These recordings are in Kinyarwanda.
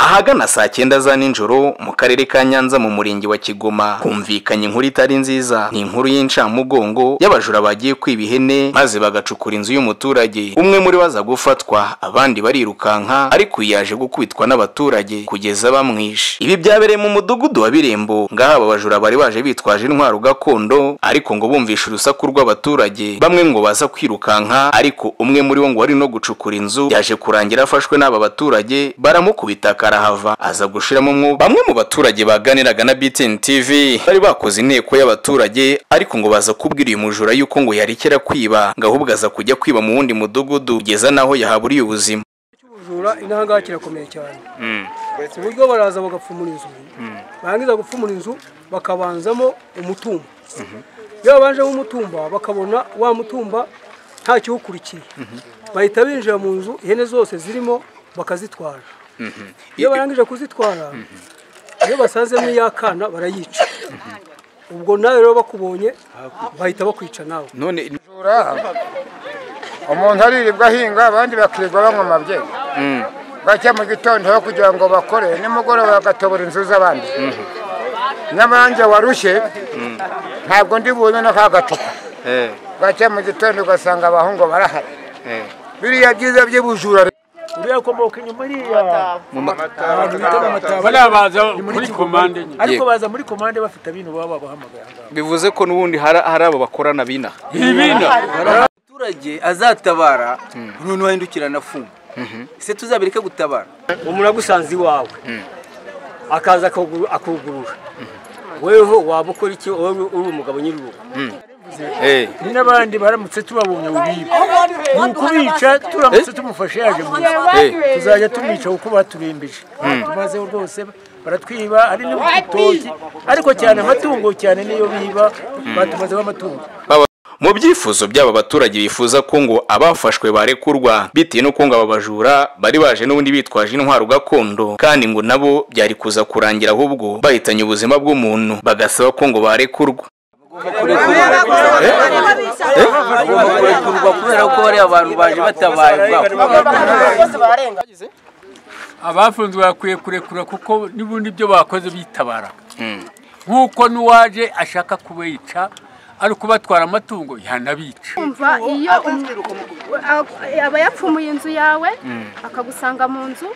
ahagana saa cyenda za nijoro mu karere ka nyanza mu murenge wa kigoma humvikanye inkuru itari nziza ni inkuru y'incamugongo y'abajura bagiye kwiba ihene maze bagacukura inzu y'umuturage umwe muri bo aza gufatwa abandi barirukanka ariko uyu yaje gukubitwa n'abaturage kugeza bamwishe ibi byabereye mu mudugudu wa birembo ngaho aba bajura bari baje bitwaje intwaro gakondo ariko ngo bumvishe urusaku rw'abaturage bamwe ngo baza kwirukanka ariko umwe muri bo ngo wari no gucukura inzu yaje kurangira afashwe n'aba baturage baramukubita karahava aza gushiramo umwuka bamwe mu baturage baganiraga na BTN TV bari bakoze inteko y'abaturage ariko ngo baza kubwira uyu mujura yuko ngo yarekera kwiba ngo ahubwo aza kujya kwiba mu wundi mudugudu kugeza naho yahaburiye ubuzima cy'ubujura intangaha kirakomeye cyane ku buryo baraza bagapfumura inzu barangiza gupfumura inzu bakabanzamo umutumba iyo babanjemo umutumba bakabona wa mutumba nta kiwukurikiye bahita binjira mu nzu ihene zose zirimo bakazitwara iyo barangije kuzitwara iyo basazemo iy'akana barayica ubwo nawe rero bakubonye bahita bakwica nawe none umuntu aririrwa ahinga abandi bakirirwa banywa amabye bajya mu gitondo aho kugira ngo bakore nimugoroba bagatobora inzu z'abandi nyamara njye warushye ntabwo ndi bunywe no ka gacupa eh, bajya mu gitondo ugasanga abahungu barahari eh. biriya byiza by'ubujura uriya akomoka inyuma iriya barabaza muri komande nyine ariko Ye. baza muri komande bafite abintu baba babahamagaye aha ngaha bivuze ko n'ubundi hari hari abo bakorana bina ibina umuturage azatabara umuntu wahindukirana afungwa ese tuzabireke gutabara umuntu agusanze iwawe akaza akawuguru- akugurura weho waba ukora iki wowe uri umugabo nyir'urugo Eh, ni n'abandi baramutse tubabonye ubiba ni ukubica turamutse tumufashe yaje mu nzu eh. tuzajya tumwica kuko baturembeje tumazeho rwose baratwiba hari n'urutoki ariko cyane amatungo cyane niyo biba batumazeho amatungo mu byifuzo by'aba baturage bifuza ko ngo abafashwe barekurwa bitewe n'uko ngo aba bajura bari baje n'ubundi bitwaje intwaro gakondo kandi ngo nabo byari kuza kurangira ahubwo bahitanye ubuzima bw'umuntu bagasaba ko ngo barekurwa bagomba kurekurwa kubera ko bariya bantu baje batabaye abafunzwe bakwiye kurekura kuko n'ubundi ibyo bakoze bitabara nk'uko n'uwaje ashaka kubica ari kubatwara amatungo yanabica kumva iyo um- a- aba yapfumuye inzu yawe akagusanga mu nzu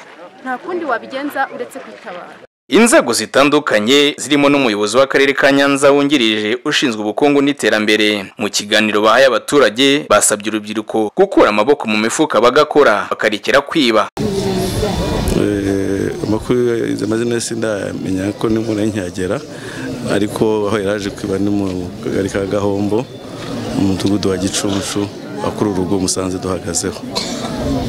nta kundi wabigenza uretse kwitabara inzego zitandukanye zirimo n'umuyobozi w'akarere ka nyanza wungirije ushinzwe ubukungu n'iterambere mu kiganiro bahaye abaturage basabye urubyiruko gukura amaboko mu mifuka bagakora bakarekera kwiba Eh, amakuru izo mazina ye sindamenya ko n'inkuru nkihagera ariko aho yaraje kwiba ni mu kagari ka gahombo mu mudugudu wa gicuncu akuru urugo musanze duhagazeho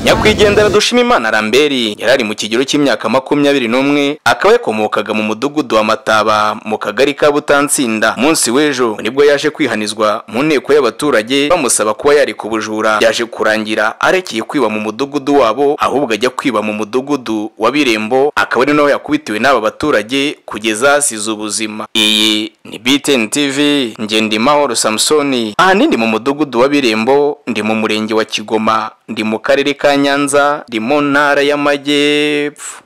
nyakwigendera dushima imana ramberi yari ari mu kigero cy'imyaka makumyabiri n'umwe akaba yakomokaga mu mudugudu wa mataba mu kagari ka butansinda munsi w'ejo nibwo yaje kwihanizwa mu nteko y'abaturage bamusaba kuba yareka ubujura yaje kurangira arekeye kwiba mu mudugudu wabo ahubwo ajya kwiba mu mudugudu wa birembo akaba ari naho yakubitiwe n'aba baturage kugeza hasize ubuzima iyi ni btn tv ngendimahoro samusoni ahanini mu mudugudu wa birembo ndi mu murenge wa kigoma ndi mu karere ka nyanza ndi mu ntara y'amajyepfo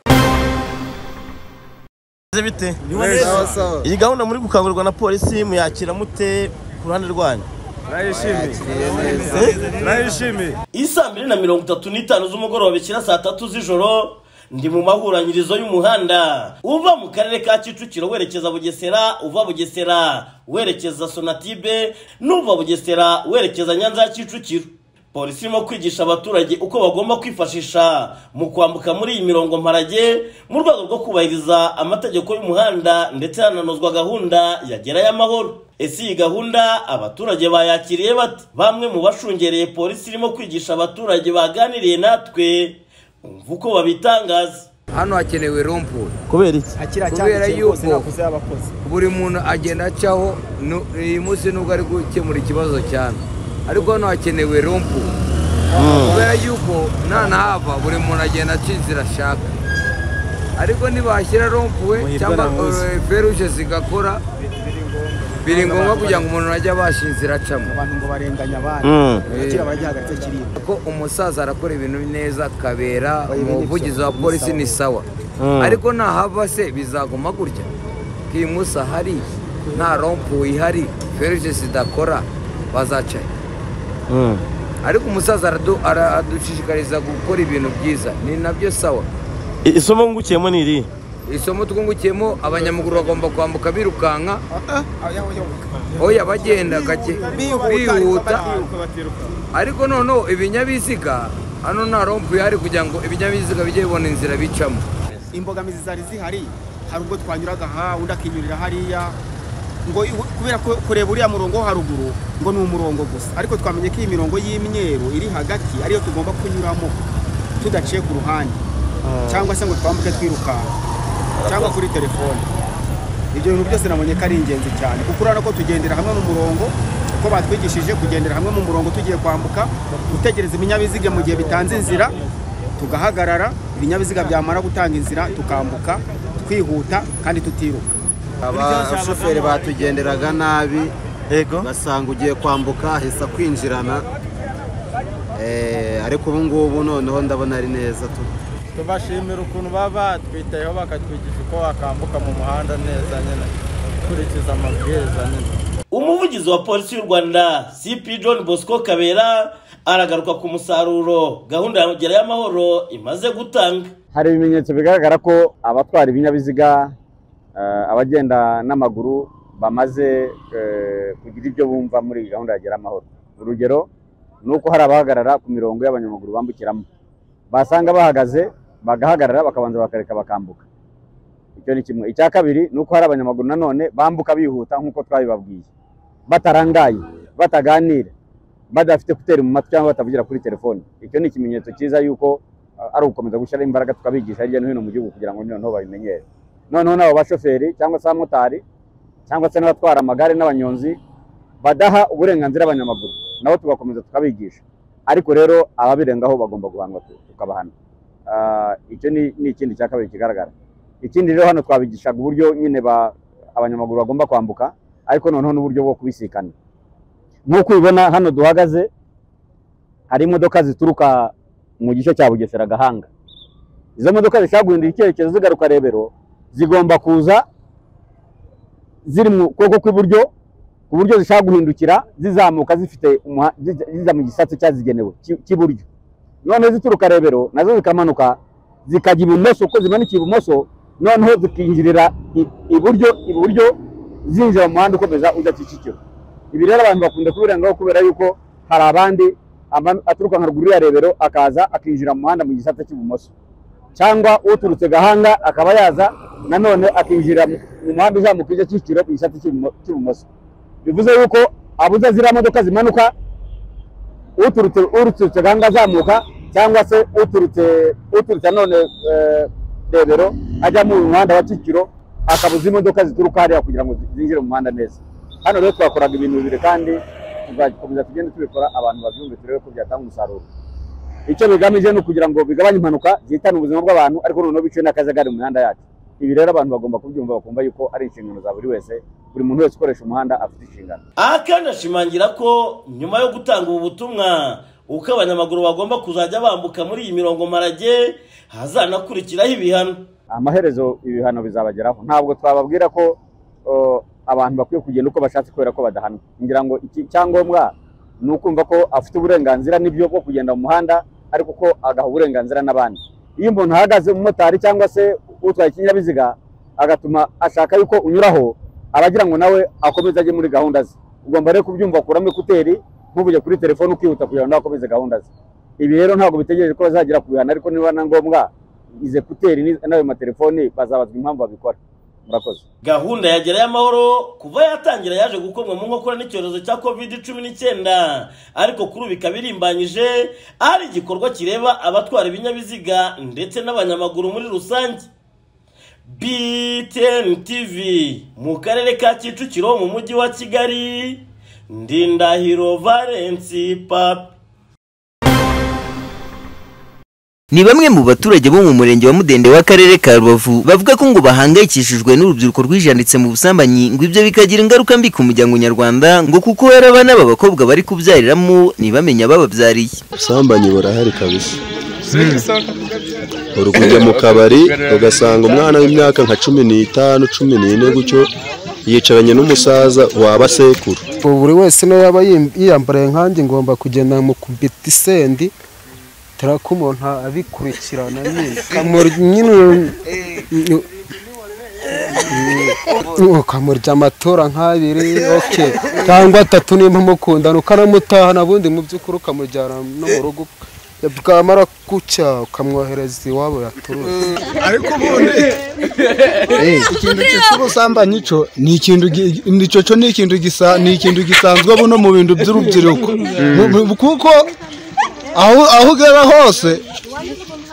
Bimeze bite iyi gahunda muri gukangurirwa na polisi muyakira mute ku ruhande rwanyu iyi saa mbiri na mirongo itatu n'itanu z'umugoroba bikira saa tatu z'ijoro ndi mu mahuranyirizo y'umuhanda uva mu karere ka kicukiro werekeza bugesera uva bugesera werekeza sonatibe n'uva bugesera werekeza nyanza ya kicukiro polisi irimo kwigisha abaturage uko bagomba kwifashisha mu kwambuka muri iyi mirongo mparage mu rwego rwo kubahiriza amategeko y'umuhanda ndetse hananozwa gahunda ya gerayo amahoro ese iyi gahunda abaturage bayakiriye bate bamwe mu bashungereye polisi irimo kwigisha abaturage baganiriye natwe umva uko babitangaza hano hakenewe rompuri kubera iki kubera yuko buri muntu agenda acaho nu- uyu munsi nubwo ari gukemura ikibazo cyane ariko hano hakenewe rompuri kubera yuko nanahava buri muntu agenda aca inzira ashaka ariko ntibashyira rompuri cyangwa eh, feruje zigakora biri ngombwa kugira ngo umuntu ajye abasha inzira acamo ko umusaza arakora ibintu neza kabera umuvugizi wa polisi ni sawa ariko nahava se bizaguma gutya kimusa hari nta rompu ihari feruje zidakora bazaca he? ariko umusaza aradu- ara- adushishikariza gukora ibintu byiza ni nabyo sawa isomo ngukiyemo ni iri isomo twungukiyemo abanyamaguru bagomba kwambuka birukanka oya bagenda gake bihuta ariko noneho ibinyabiziga hano nta rompu ihari kugira ngo ibinyabiziga bijye bibona inzira bicamo imbogamizi zari zihari hari ubwo twanyuraga aha undi akinyurira hariya ngo ihu- kubera ko kureba uriya murongo wo haruguru ngo ni umurongo gusa ariko twamenye ko iyi mirongo y'imyeru iri hagati ariyo tugomba kunyuramo tudaciye ku ruhande cyangwa se ngo twambuke twirukanka cyangwa kuri telefone ibyo bintu byose nabonye ko ari ingenzi cyane kuko urabona ko tugendera hamwe mu murongo uko batwigishije kugendera hamwe mu murongo tugiye kwambuka gutegereza ibinyabiziga mu gihe bitanze inzira tugahagarara ibinyabiziga byamara gutanga inzira tukambuka twihuta kandi tutiruka abashoferi batugenderaga nabi yego ugasanga ugiye kwambuka ahesa kwinjirana Eh, ariko ubu ngubu noneho ndabona ari neza tu tubashimira ukuntu baba batwitayeho bakatwigisha uko wakambuka mu muhanda neza nyine ukurikiza amabwiriza nyine umuvugizi wa polisi y'u rwanda cp john bosco kabera aragaruka ku musaruro gahunda ya gerayo amahoro imaze gutanga hari ibimenyetso bigaragara ko abatwara ibinyabiziga eh, abagenda n'amaguru bamaze eh, kugira ibyo bumva muri iyi gahunda ya gera amahoro urugero ni uko hari abahagarara ku mirongo y'abanyamaguru bambukiramo basanga bahagaze bagahagarara bakabanza bakareka bakambuka icyo ni kimwe icya kabiri ni uko hari abanyamaguru nanone bambuka bihuta nk'uko twabibabwiye batarangaye bataganira badafite kuteri mu matwi cyangwa batavugira kuri telefone icyo ni ikimenyetso cyiza y'uko ari ugukomeza gushyiraho imbaraga tukabigisha hirya no hino mu gihugu kugira ngo noneho babimenyere noneho n'abo bashoferi cyangwa se abamotari cyangwa se n'abatwara amagare n'abanyonzi badaha uburenganzira abanyamaguru nabo tugakomeza tukabigisha ariko rero ababirengaho bagomba guhanwa tu- tukabahana Ah, icyo ni ni ikindi cya kabiri kigaragara ikindi rero hano twabigishaga uburyo nyine ba- abanyamaguru bagomba kwambuka ariko noneho n'uburyo bwo kubisikana nk'uko ubibona hano duhagaze hari imodoka zituruka mu gice cya bugesera gahanga izo modoka zishobora guhindura icyerekezo zigaruka rebero zigomba kuza ziri mu kuboko kw'iburyo ku buryo zishobora guhindukira zizamuka zifite umuha- ziza- ziza mu gisate cyazigenewe cy'i- cy'iburyo noneho zituruka rebero nazo zikamanuka zikajya ibumoso uko zimanikiye ibumoso noneho zikinjirira i- iburyo iburyo zinjira mu muhanda ukomeza ujya kicukiro ibi rero abantu bakunda kubirengaho kubera yuko hari abandi ama- aturuka nka ruguru ya rebero akaza akinjira mu muhanda mu gisate cy'ibumoso cyangwa uturutse gahanga akaba yaza nanone akinjira mu mu muhanda uzamuka ujya kicukiro mu gisate cy'ibumo- cy'ibumoso bivuze yuko abuza ziriya modoka zimanuka uturutse uturutse gahanga azamuka cyangwa se uturutse uturutse nanone eh, rebero ajya mu muhanda wa kicukiro akabuza imodoka zituruka hariya kugira ngo zi- zinjire mu muhanda neza hano rero twakoraga ibintu bibiri kandi tuzakomeza tugende tubikora abantu babyumve turebe ko byatanga umusaruro icyo bigamije ni ukugira ngo bigabanye impanuka zihitane ubuzima bw'abantu ariko noneho biciwe n'akajagari mu mihanda yacu ibi rero abantu bagomba kubyumva bakumva yuko ari inshingano za buri wese buri muntu wese ukoresha umuhanda afite inshingano aha kandi ashimangira ko nyuma yo gutanga ubu butumwa uko abanyamaguru bagomba kuzajya bambuka muri iyi mirongo marage hazanakurikiraho ibihano amaherezo ibihano bizabageraho ntabwo twababwira ko uh, abantu bakwiye kugenda uko bashatse kubera ko badahanwa ngira ngo iki cyangombwa ni ukumva ko afite uburenganzira n'ibyo bwo kugenda mu muhanda ariko ko agaha uburenganzira n'abandi iyo umuntu ahagaze umumotari cyangwa se utwaye ikinyabiziga agatuma ashaka yuko unyuraho aba agira ngo nawe akomeze ajye muri gahunda ze ugomba rero kubyumva kuramo ekuteri ntuvuge kuri telefone ukihuta kugira ngo nawe akomeze gahunda ze ibi rero ntabwo bitegereje ko bazagera ku bihano ariko niba na ngombwa izi ekuteri ni- n'ayo matelefoni bazabazwa impamvu babikora murakoze gahunda ya gerayo amahoro kuva yatangira yaje gukorwa mu nkokora n'icyorezo cya covid cumi n'icyenda ariko kuri ubu ikaba irimbanyije ari igikorwa kireba abatwara ibinyabiziga ndetse n'abanyamaguru muri rusange btn tv mu karere ka kicukiro mu mujyi wa kigali ndindahiro valensi papi Ni bamwe mu baturage bo mu murenge wa Mudende w'akarere ka Rubavu bavuga ko ngo bahangayikishijwe n'urubyiruko rwijanditse mu busambanyi ngo ibyo bikagira ingaruka mbi ku muryango nyarwanda ngo kuko hari abana b'abakobwa bari kubyariramo ntibamenye abababyariye ubusambanyi burahari kabisa uri kujya mu kabari ugasanga umwana w'imyaka nka cumi n'itanu cumi n'ine gutyo yicaranye n'umusaza waba sekuru buri wese niyo yaba yiyambariye nkanjye ngomba kugenda mu kubitisendi turako umuntu abikurikirana nyine nyine ukamurya amatora nk'abiri oke cyangwa atatu nimba umukundana ukanamutahana ubundi mu by'ukuri ukamujyana no mu rugo bwamara gucya ukamwohereza iwabo yaturutse ariko ubundi ikintu cyitwa ubusambanyi cyo ni ikintu gi- ni cyo cyo ni ikintu gisa ni ikintu gisanzwe buno mu bintu by'urubyiruko Mu- kuko aho aho ugera hose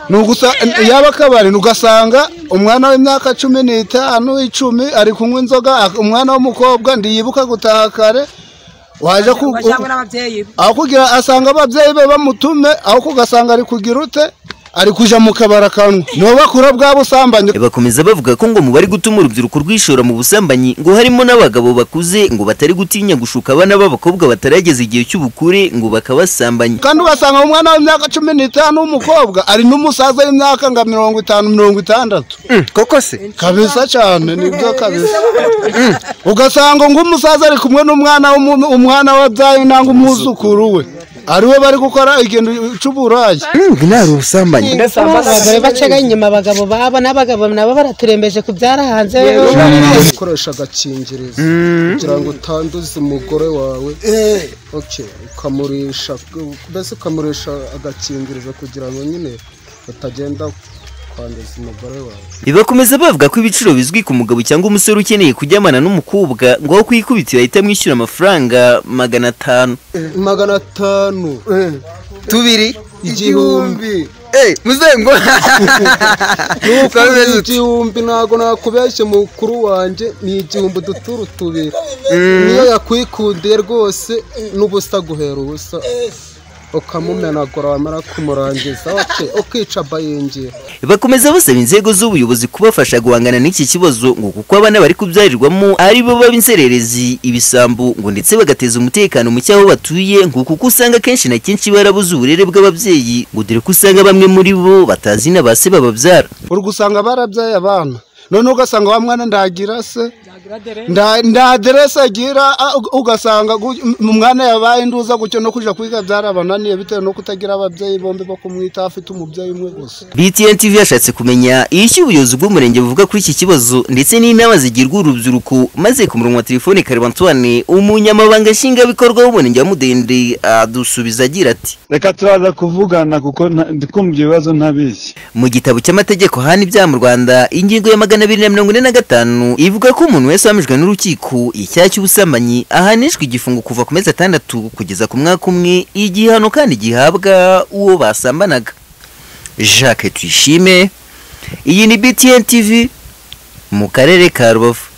ni ugusa yaba akabari ugasanga umwana w'imyaka cumi n'itanu icumi ari kunywa inzoga umwana w'umukobwa ndiyibuka gutaha kare waje ku aho kugira asanga ababyeyi be bamutume aho kugasanga ari kugira ute ari kuja mu kabari akanwa nibo bakura bwa busambanyi bakomeza bavuga ko ngo mu bari gutuma urubyiruko rwishora mu busambanyi ngo harimo n'abagabo bakuze ngo batari gutinya gushuka abana b'abakobwa batarageza igihe cy'ubukure ngo bakabasambanya kandi ugasanga umwana w'imyaka cumi n'itanu w'umukobwa ari n'umusaza w'imyaka nka mirongo itanu mirongo itandatu koko se kabisa cyane nibyo kabisa Mm. ugasanga ng'umusaza ari kumwe n'umwana w'umuntu- umwana wabyaye nangwa umwuzukuru we ariwe bari gukora ikintu cy'uburayi ntari ubusambanyi abagore bacaga inyuma abagabo babo n'abagabo nabo baraturembeje kubyara hanze ukoresha agakingirizo kugira ngo utanduze umugore wawe Okay, ukamurisha mbese ukamurisha agakingirizo kugira ngo nyine utagenda kwanduza umugore wawe Bibakomeza bavuga ko ibiciro bizwi ku mugabo cyangwa umusore ukeneye kujyamana n'umukobwa ngo aho kuyikubitira ahita amwishyura amafaranga magana atanu magana atanu tubiri igihumbi muzengo n'ukundi igihumbi ntabwo nakubeshye mukuru wanjye ni igihumbi uduturu tubiri niyo yakwikundiye rwose n'ubusa guhera ubusa ukamumenagura wamara kumurangiza oke ukica bayingira bakomeza basaba inzego z'ubuyobozi kubafasha guhangana n'iki kibazo ngo kuko abana bari kubyarirwamo ari bo baba inzererezi ibisambo ngo ndetse bagateza umutekano muke aho batuye ngo kuko usanga kenshi na kenshi barabuze uburere bw'ababyeyi ngo dore ko usanga bamwe muri bo batazi na ba se bababyara uri gusanga barabyaye abana none ugasanga wa mwana ndagira se nda nda aderese agira a- u- ugasanga gu- m- umwana yabaye induza gutyo no kuja kwiga byarabananiye bitewe no kutagira ababyeyi bombi bo kumwita afite umubyeyi umwe gusa BTN TV yashatse kumenya icyo ubuyobozi bw'umurenge buvuga kuri iki kibazo ndetse n'inama zigirwa urubyiruko maze ku murongo wa telefone Kareba Antoine umunyamabanga nshingwabikorwa w'umurenge wa Mudende adusubiza agira ati reka turaza kuvugana kuko nta- ndikumva ibyo bibazo ntabizi mu gitabo cy'amategeko hana ibyaha mu Rwanda ingingo ya magana abiri na mirongo ine na gatanu ivuga ko umuntu wese wahamijwe n'urukiko icyaha cy'ubusambanyi ahanishwa igifungo kuva ku mezi atandatu kugeza ku mwaka umwe igihano kandi gihabwa uwo basambanaga Jacques Tuyishime iyi ni BTN TV mu karere ka Rubavu